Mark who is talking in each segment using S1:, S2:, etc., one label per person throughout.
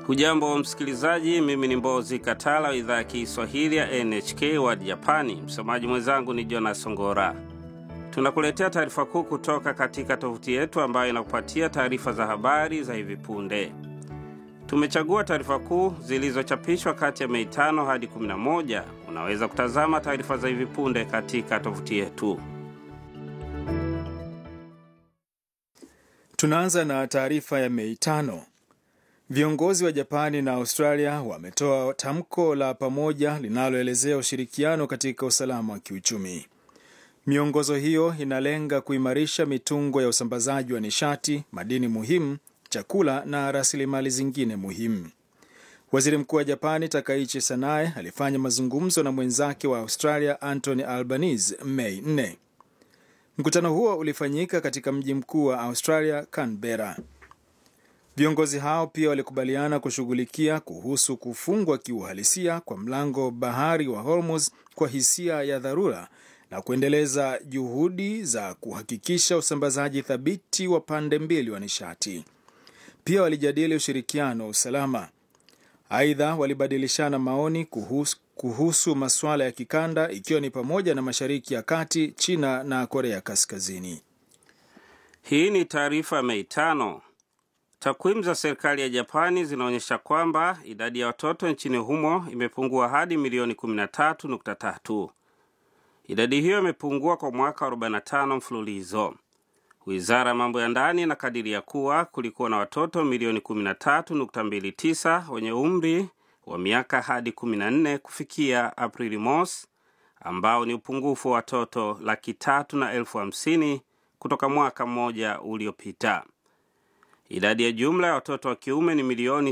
S1: Hujambo msikilizaji, mimi ni Mbozi Katala wa idhaa ya Kiswahili ya NHK World Japani. Msomaji mwenzangu ni Jonas Ngora. Tunakuletea taarifa kuu kutoka katika tovuti yetu ambayo inakupatia taarifa za habari za hivi punde. Tumechagua taarifa kuu zilizochapishwa kati ya Mei tano hadi 11. Unaweza kutazama taarifa za hivi punde katika tovuti yetu.
S2: Tunaanza na taarifa ya Mei tano. Viongozi wa Japani na Australia wametoa tamko la pamoja linaloelezea ushirikiano katika usalama wa kiuchumi. Miongozo hiyo inalenga kuimarisha mitungo ya usambazaji wa nishati, madini muhimu, chakula na rasilimali zingine muhimu. Waziri Mkuu wa Japani Takaichi Sanae alifanya mazungumzo na mwenzake wa Australia Anthony Albanese Mei 4. Mkutano huo ulifanyika katika mji mkuu wa Australia, Canberra. Viongozi hao pia walikubaliana kushughulikia kuhusu kufungwa kiuhalisia kwa mlango bahari wa Hormuz kwa hisia ya dharura na kuendeleza juhudi za kuhakikisha usambazaji thabiti wa pande mbili wa nishati. Pia walijadili ushirikiano wa usalama. Aidha, walibadilishana maoni kuhusu, kuhusu masuala ya kikanda ikiwa ni pamoja na Mashariki ya Kati, China na Korea Kaskazini.
S1: Hii ni taarifa Mei tano. Takwimu za serikali ya Japani zinaonyesha kwamba idadi ya watoto nchini humo imepungua hadi milioni 13.3. Idadi hiyo imepungua kwa mwaka 45 mfululizo. Wizara ya mambo ya ndani inakadiria kuwa kulikuwa na watoto milioni 13.29 wenye umri wa miaka hadi 14 kufikia Aprili mosi, ambao ni upungufu wa watoto laki tatu na elfu hamsini kutoka mwaka mmoja uliopita. Idadi ya jumla ya watoto wa kiume ni milioni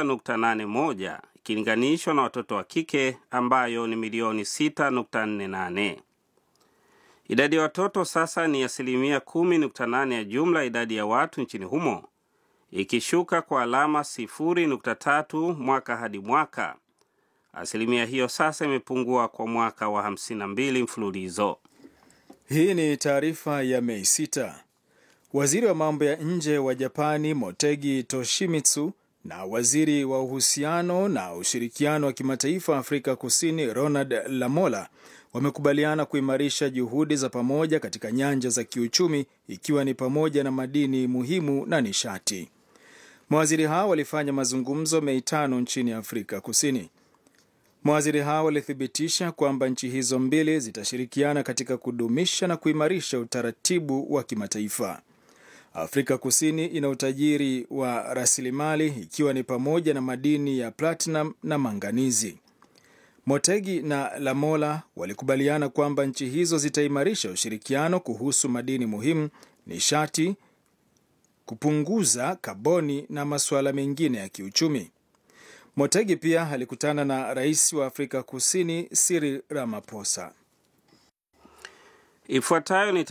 S1: 6.81 ikilinganishwa na watoto wa kike ambayo ni milioni 6.48. Idadi ya watoto sasa ni asilimia 10.8 ya jumla idadi ya watu nchini humo, ikishuka kwa alama 0.3 mwaka hadi mwaka. Asilimia hiyo sasa imepungua kwa mwaka wa 52 mfululizo.
S2: Hii ni taarifa ya Mei 6. Waziri wa mambo ya nje wa Japani Motegi Toshimitsu na waziri wa uhusiano na ushirikiano wa kimataifa Afrika Kusini Ronald Lamola wamekubaliana kuimarisha juhudi za pamoja katika nyanja za kiuchumi ikiwa ni pamoja na madini muhimu na nishati. Mawaziri hao walifanya mazungumzo Mei tano nchini Afrika Kusini. Mawaziri hao walithibitisha kwamba nchi hizo mbili zitashirikiana katika kudumisha na kuimarisha utaratibu wa kimataifa. Afrika Kusini ina utajiri wa rasilimali ikiwa ni pamoja na madini ya platinum na manganizi. Motegi na Lamola walikubaliana kwamba nchi hizo zitaimarisha ushirikiano kuhusu madini muhimu, nishati, kupunguza kaboni na masuala mengine ya kiuchumi. Motegi pia alikutana na rais wa Afrika Kusini Cyril Ramaphosa.
S1: Ifuatayo ni